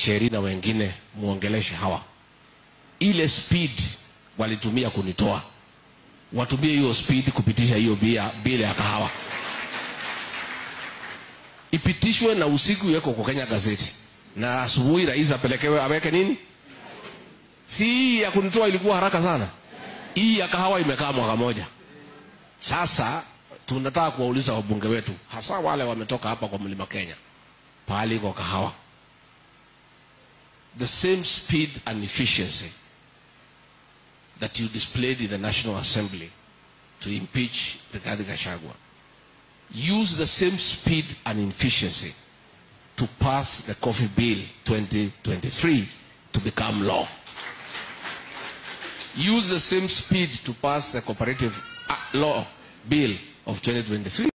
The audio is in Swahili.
Cheri na wengine muongeleshe hawa, ile speed walitumia kunitoa, watumie hiyo speed kupitisha hiyo bia bile ya kahawa, ipitishwe na usiku iweko kwa Kenya gazeti, na asubuhi rais apelekewe aweke nini. Si hii ya kunitoa ilikuwa haraka sana, hii ya kahawa imekaa mwaka moja. Sasa tunataka kuwauliza wabunge wetu, hasa wale wametoka hapa kwa mlima Kenya, pahali iko kahawa, the same speed and efficiency that you displayed in the National Assembly to impeach Rigathi Gachagua, use the same speed and efficiency to pass the Coffee Bill 2023 to become law. Use the same speed to pass the Cooperative uh, Law Bill of 2023